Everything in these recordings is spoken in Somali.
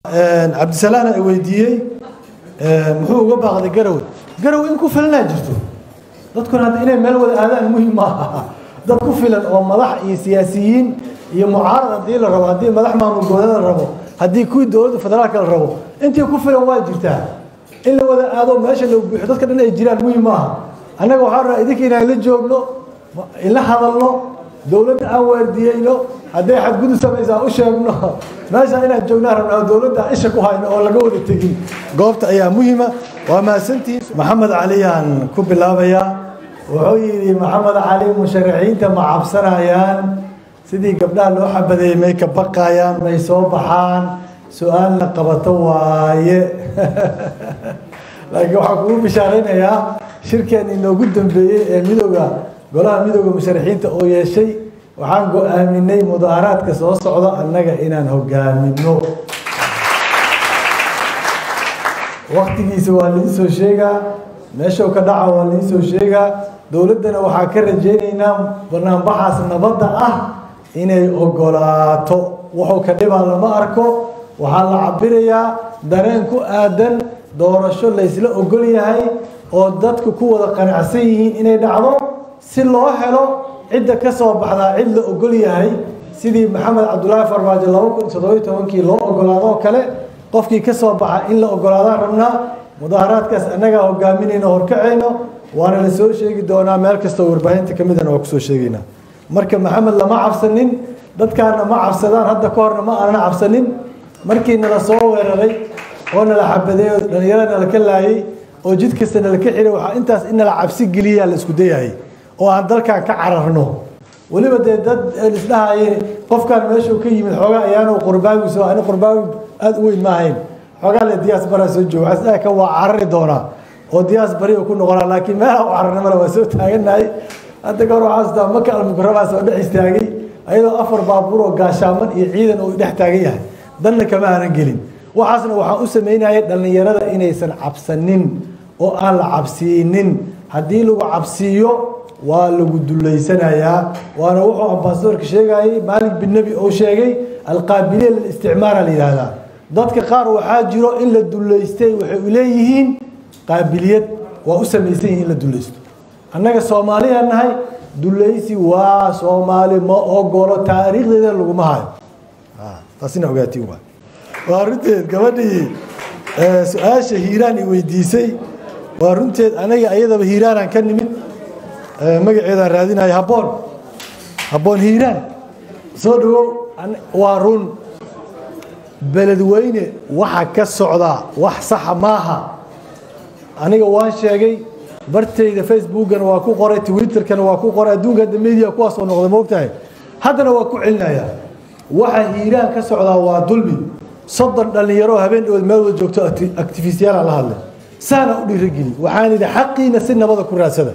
cabdisalaan ay weydiiyey muxuu uga baaqday garowe garowe in ku filanaa jirto dadkuna hadda inay meel wada aadaan muhim maaha dad ku filan oo madax iyo siyaasiyiin iyo mucaarad haddii la rabo haddii madax maamul goboleed la rabo haddii kuwii dowladda federaalka la rabo intii ku filan waa jirtaa in la wada aado meesha la buuxo dadka dhan ay jiraan muhim maaha annaga waxaa rabaa idinka inaan la joogno ila hadalno dowladda aan waardiyeyno hadday xadgudub samaysaa u sheegno meesha inaan joognaa rabnaa dowladda isha ku hayno oo laga wada tegin goobta ayaa muhima waa mahadsantihiin maxamed cali aan ku bilaabayaa wuxuu yidhi maxamed cali musharaxiinta ma cabsanayaan sidii gabdhaha loo xabadeeyey may ka baqayaan may soo baxaan su-aal la qabato waaye laakiin waxaan kugu bishaaraynayaa shirkeen inoogu dambeeyey ee midooda golaha midooda musharaxiinta oo yeeshay waxaan go-aaminay mudaaharaadka soo socda annaga inaan hogaamino waktigiisa waa laii soo sheegaa meeshuu ka dhaca waa laii soo sheegaa dowladdana waxaa ka rajaynaynaa banaanbaxaas nabadda ah inay ogolaato wuxuu ka dhibaa lama arko waxaa la cabirayaa dareen ku aadan doorasho laysla ogol yahay oo dadku ku wada qanacsan yihiin inay dhacdo si loo helo cidda ka soo baxdaa cid la ogol yahay sidii maxamed cabdulaahi farmaajo laba kun toddobiyo tobankii loo ogolaadoo kale qofkii ka soo baxa in la ogolaadaan rabnaa mudaaharaadkaas annagaa hogaaminayno horkacayno waana la soo sheegi doonaa meel kastoo warbaahinta ka midana waa kusoo sheegaynaa marka maxamed lama cabsanin dadkaana ma cabsadaan hadda ka horna ma aanana cabsanin markii nala soo weeraray oo nala xabadeey oo dhalinyarada nala ka laayay oo jid kasta nala ka xiray waxaa intaas in nala cabsi geliyaa la isku dayahay oo aan dalkan ka cararno weliba dee dad isdhahaye qofkan meeshuu ka yimid xoogaa ayaanu qurbaagiso ani qurbaagi aada u weyn ma ahayn xoogaa le diyaas baraa soo jooga waxaa ka waa carari doonaa oo diyaas bari ku noqonaa laakiin meelaha u cararnimada waa soo taaganahay hadda ka hor waxaa astaa maka almukarabaa soo dhex istaagay ayadoo afar baabuur oo gaashaaman iyo ciidan uu dhex taagan yahay danna kama aanan gelin waxaasna waxaan u samaynayay dhallinyarada inaysan cabsanin oo aan la cabsiinin haddii lagu cabsiiyo waa lagu dulaysanayaa waana wuxuu ambasadorka sheegayay maalik bin nebi oo sheegay alqaabiliya lilisticmaara la yidhaahdaa dadka qaar waxaa jiro in la dulaystay waxay u leeyihiin qaabiliyad waa u samaysan yihin in la dulaysto annaga soomaaliya nahay dulaysi waa soomaali ma ogolo taariikhdeeda laguma hayo taasina ogaatiin waa waa runteed gabadhii su-aasha hiiraan i weydiisay waa runteed anaga ayadaba hiiraanaan ka nimid magaceedaan raadinaya habboon habboon hiiraan soo dhawow waa run beledweyne waxa ka socdaa wax saxa maaha aniga waan sheegay bartayda facebookana waa ku qoray twitterkana waa ku qoray adduunka hadda media kuwaas oo noqday moogtahay haddana waa ku celinaya waxa hiiraan ka socdaa waa dulmi soddon dhallinyaro habeen dhawood meel wada joogto actifistiyaala la hadlay saana u dhiirageli waxaan idhi xaqiina si nabada ku raadsada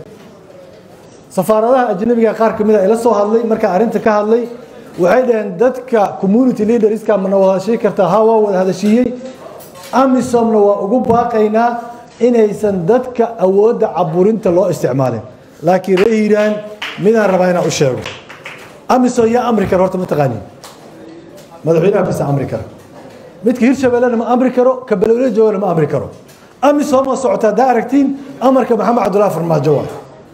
safaaradaha ajnabiga qaar ka mid a ila soo hadlay markaa arrinta ka hadlay waxay dhaheen dadka community leaderska mana wada hadashii kartaa ha waa wada hadashiiyey amisomna waa ugu baaqaynaa inaysan dadka awoodda caburinta loo isticmaalin laakiin ree hiiraan midaan rabaa inaan u sheego amisom yaa amri kara horta ma taqaanin madaxweynaha bisa amri kara midka hirshabellena ma amri karo ka belowle joogana ma amri karo amisom ma socota haddaa aragtiin amarka maxamed cabdullahi farmaajo waa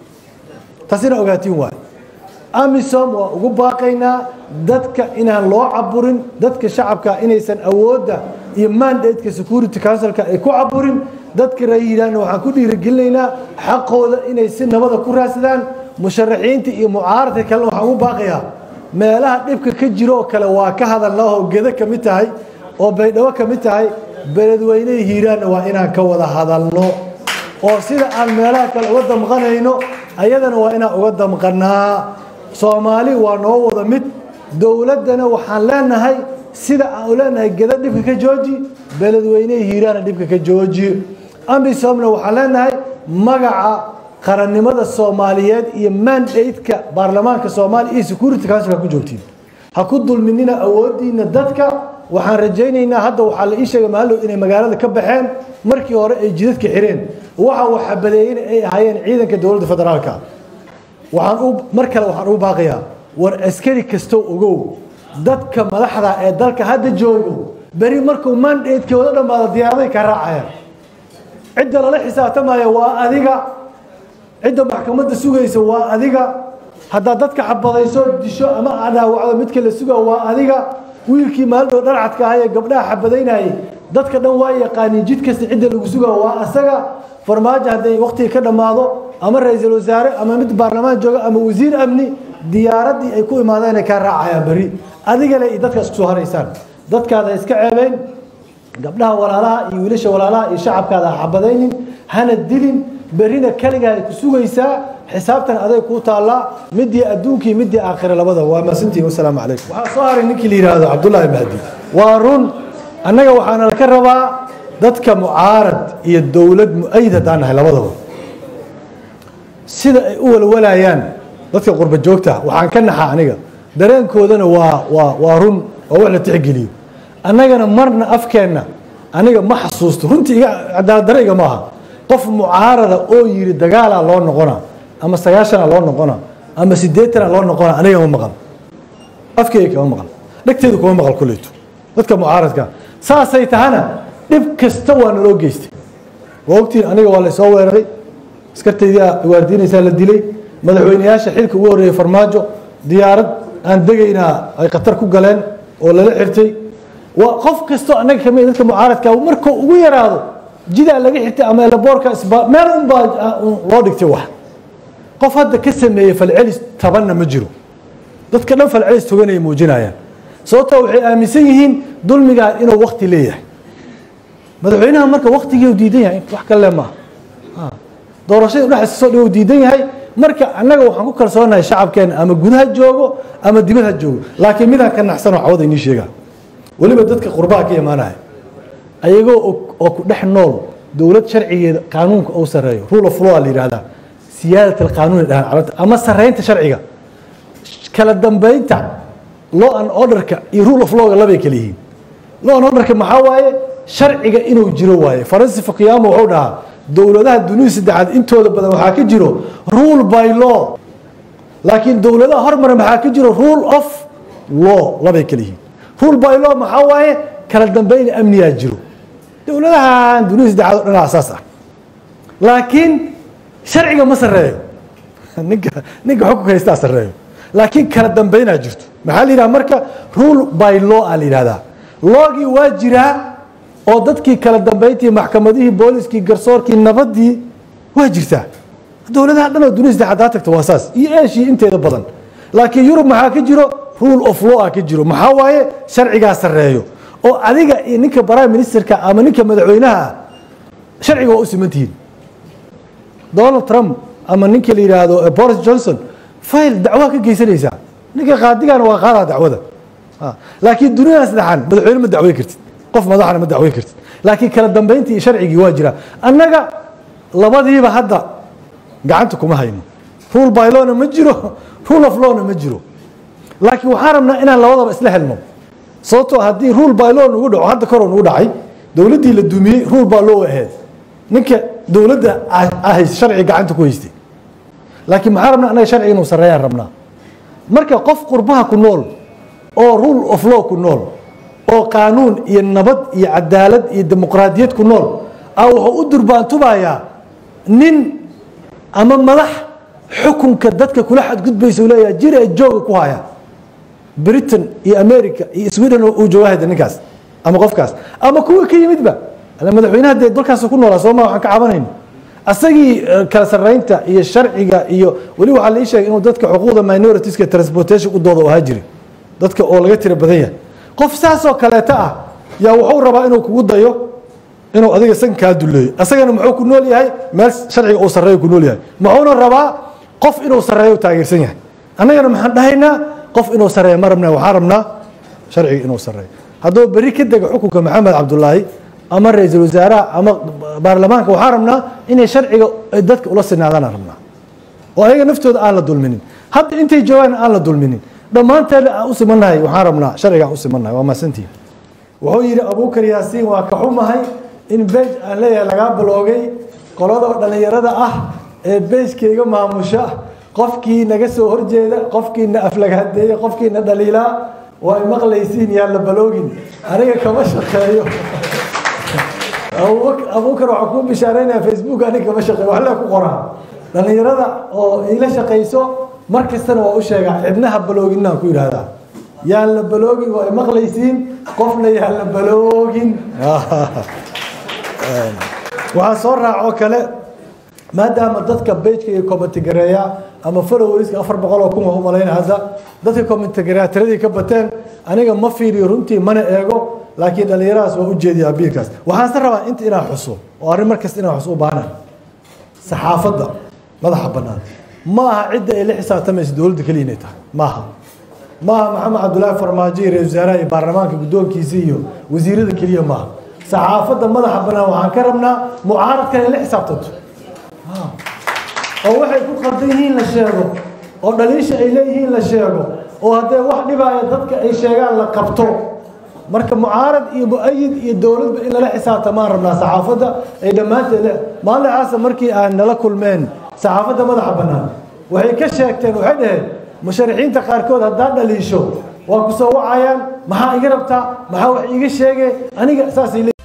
taasina ogaatiin waay amisom waa ugu baaqaynaa dadka inaan loo caburin dadka shacabka inaysan awoodda iyo mandateka security councilka ay ku caburin dadka rayihiiraanna waxaan ku dhiirigelinaynaa xaqooda inay si nabada ku raadsadaan musharaxiinta iyo mucaaradka kalena waxaan ugu baaqayaa meelaha dhibka ka jiro oo kale waa ka hadalnahoo gedo ka mid tahay oo baydhabo ka mid tahay beledweynehii hiiraanna waa inaan ka wada hadalno oo sida aan meelaha kale uga damqanayno ayadana waa inaan uga damqanaa soomaali waa noo wada mid dowladdana waxaan leenahay sida aan leenahay geda dhibka ka jooji beledweynehii hiiraana dhibka ka jooji amisomna waxaan leenahay magaca qarannimada soomaaliyeed iyo mandateka baarlamaanka soomaaliya iyo security council ha ku joogtiin ha ku dulminina awoodiina dadka waxaan rajaynaynaa hadda waxaa la ii sheegay maallow inay magaalada ka baxeen markii hore ay jidadka xireen waxa uu xabadeeyeen ay ahaayeen ciidanka dowladda federaalka waxaan u mar kale waxaan ugu baaqayaa war askari kastow ogow dadka madaxda ee dalka hadda joogo beri markuu mandatekooda dhammaado diyaaraday ka raacayaan cidda lala xisaabtamaya waa adiga cidda maxkamadda sugaysa waa adiga haddaad dadka xabadayso disho ama aad dhaawacdo midka la suga waa adiga wiilkii maalidhow dharcadka ahaa ee gabdhaha xabadaynayay dadka dhan waa yaqaaniin jid kasta cidda lagu sugaa waa asaga farmaajo hadday waktiga ka dhammaado ama ra-iisul wasaare ama mid baarlamaan jooga ama wasiir amni diyaaraddii ay ku imaadeen ay kaa raacayaan beri adigale iyo dadka isku soo haraysaan dadkaada iska ceebeyn gabdhaha walaalaha iyo wiilasha walaalaha iyo shacabkaada ha xabadaynin hana dilin berrina keligaa ay ku sugaysaa xisaabtan aday kuu taallaa midii adduunkii midii aakhire labada waa maasantiin wasalaamu calaykum waxaa soo haray ninkii la yidhaahdo cabdullaahi mahdi waa run annaga waxaana laka rabaa dadka mucaarad iyo dowlad mu-ayid haddaan nahay labadaba sida ay u walwalayaan dadka qurba joogta waxaan ka naxaa aniga dareenkoodana waa waa waa run oo wax la tixgeliyo annagana marna afkeenna aniga ma xasuusto runtii iga cadaaladdarre iga maaha qof mucaarada oo yiri dagaalaa loo noqona ama sagaashana loo noqona ama sideetana loo noqona aniga ma maqal afkeyga kama maqal dhegteedu kuma maqal kuleyto dadka mucaaradka saasay tahana dhib kasta waa naloo geystay waa ogtiin aniga waa laysoo weeraray askartaydia waardiinaysaa la dilay madaxweyneyaasha xilka ugu horreeyey farmaajo diyaarad aan degaynaa ay khatar ku galeen oo lala xirtay waa qof kastoo annaga kamid dadka mucaaradka markuu ugu yaraado jidaa laga xirtay ama elaboorka meel unbaa loo dhigtay wax qof hadda ka sameeyey falcelis tabanna ma jiro dadka dhan falcelis toganay muujinayaan sababtoo waxay aaminsan yihiin dulmigaa inuu wakti leeyahay madaxweynaha marka waktigii diidan yahay wax kale maaha doorashada dhexdiisa soo dhow diidan yahay marka annaga waxaan ku kalsoonahay shacabkeena ama gudaha joogo ama dibad ha joogo laakiin midaan ka naxsanoo cawada inii sheegaa weliba dadka qurbaha ka imaanaya ayagoo oo ku dhex nool dowlad sharcigeeda qaanuunka uu sareeyo rule of law la yidhahdaa siyaadat alqaanuun dhahaan carabta ama sareynta sharciga kala dambeynta law and orderka iyo rule of lawga labay kala yihiin law and orderka maxaa waaye sharciga inuu jiro waaye faransi fakiyaamo wuxuu dhahaa dowladaha dunida saddexaad intooda badan waxaa ka jiro rule by law laakiin dowladaha hormara maxaa ka jiro rule of law labay kala yihiin rule by law maxaa waaye kala dambeyn amniyaa jiro dowladahan dunida saddexaad o dhan asaas ah laakiin sharciga ma sareeyo ninka ninka xukunka haystaa sareeyo laakiin kala dambeynaa jirto maxaa la yidhaha marka rule by law aa la yidhahdaa loogii waa jiraa oo dadkii kala dambeyntii maxkamadihii booliskii garsoorkii nabadii waa jirtaa dowladaha dhan oo dunida saddexaad haa tagta waa saas iyo eeshii inteeda badan laakiin yurub maxaa ka jiro rule of law a ka jiro maxaa waaye sharcigaa sareeyo oo adiga iyo ninka prime ministerka ama ninka madaxweynaha ah sharciga waa u siman tihiin donald trump ama ninka la yidhaahdo boris johnson fayl dacwaa ka geysanaysaa ninka qaadigana waa qaadaa dacwada laakiin duniyada saddexaan madaxweyne ma dacwey kartid qof madaxna ma dacwey kartid laakiin kala dambeyntii iyo sharcigii waa jiraa annaga labadiiba hadda gacanta kuma hayno rule by lawna ma jiro rule of lawna ma jiro laakiin waxaan rabnaa inaan labadaba isla helno sababtoo haddii rule by law nagu dhaco hadda koroo nagu dhacay dowladdii la dumiyey rule by law ahayd ninka dowladda ahays sharci gacanta ku haystay laakiin maxaan rabnaa annaga sharciga inuu sarreeyaan rabnaa marka qof qurbaha ku nool oo rule of law ku nool oo qaanuun iyo nabad iyo cadaalad iyo dimuqraadiyad ku nool a wuxuu u durbaantubayaa nin ama madax xukunka dadka kula xadgudbaysa u leeyaha jir ee jooga ku haya britain iyo america iyo sweden uu joogahayda ninkaas ama qofkaas ama kuwa ka yimidba madaxweynaha dee dalkaas ku noolaa sooma waxaan ka cabanayno asagii kala sarreynta iyo sharciga iyo weli waxaa la ii sheegay inuu dadka xuquuqda minoritiska transportation u dooda ahaa jiri dadka oo laga tira badan yahay qof saasoo kaleeta ah yaa wuxuu rabaa inuu kugu dayo inuu adiga san kaa duleeyo asagana muxuu ku nool yahay meel sharciga uu sarreeyo ku nool yahay muxuuna rabaa qof inuu sarreeyo taageersan yahay annagana maxaan dhahaynaa qof inuu sarreeyo ma rabna waxaan rabnaa sharciga inuu sarreeyo hadduu berri ka dega xukunka maxamed cabdulaahi ama ra-iisul wasaaraha ama baarlamaanka waxaan rabnaa inay sharciga dadka ula sinaadaan rabnaa oo ayaga naftooda aan la dulminin hadda intay joogaan aan la dulminin dhammaanteena aan u simannahay waxaan rabnaa sharciga aan u simannahay waa mahadsantihi wuxuu yidhi abuukar yaasiin waa ka xumahay in beej aan leeyahay lagaa biloogay qolada dhallinyarada ah ee beejkayga maamusha qofkii naga soo horjeeda qofkii na aflagahadeeya qofkii na dhaliilaa waa ay maqlaysiin yaan la baloogin aniga kama shaqeeyo abuukar waxaa kuu bishaaraynaya facebook aniga kama shaqeeyo wax lee ku qoraa dhallinyarada oo ila shaqayso mar kastana waa u sheegaa cidnaha balooginaan ku yidhaahdaa yaan la baloogin waa ay maqlaysiin qofna yaan la baloogin waxaa soo raacoo kale maadaama dadka bejka iyo commentgareeya ama followerska afar boqol oo kun waa umalayna hadda dadka commentgareeya tiradii ka bateen aniga ma fiiriyo runtii mana eego laakiin dhallinyaradaas waa ujeediya abiilkaas waxaanse rabaa inta inaan xuso oo arrin markasta inaan xuso u baahna saxaafadda madaxa bannaan ma aha cidda ay la xisaabtamaysa dowladda keliya inay tahay maaha maaha maxamed cabdulaahi farmaajo iyo ra-isul wasaaraha iyo baarlamaanka guddoonkiisa iyo wasiirada keliya maaha saxaafadda madaxa bannaan waxaan ka rabnaa mucaaradkan ay la xisaabtanto oo waxay ku qaldan yihiin la sheego oo dhaliisha ay leeyihiin la sheego oo haddee wax dhibaaya dadka ay sheegaan la qabto marka mucaarad iyo mu-ayid iyo dowladba in lala xisaabtamaan rabnaa saxaafadda ay dhammaanteed maalin xaasa markii aan nala kulmeen saxaafadda madaxa bannaan waxay ka sheegteen waxay dhaheen musharaxiinta qaarkood haddaad dhaliisho waa ku soo wacayaan maxaa iga rabtaa maxaa wax iiga sheege aniga saasay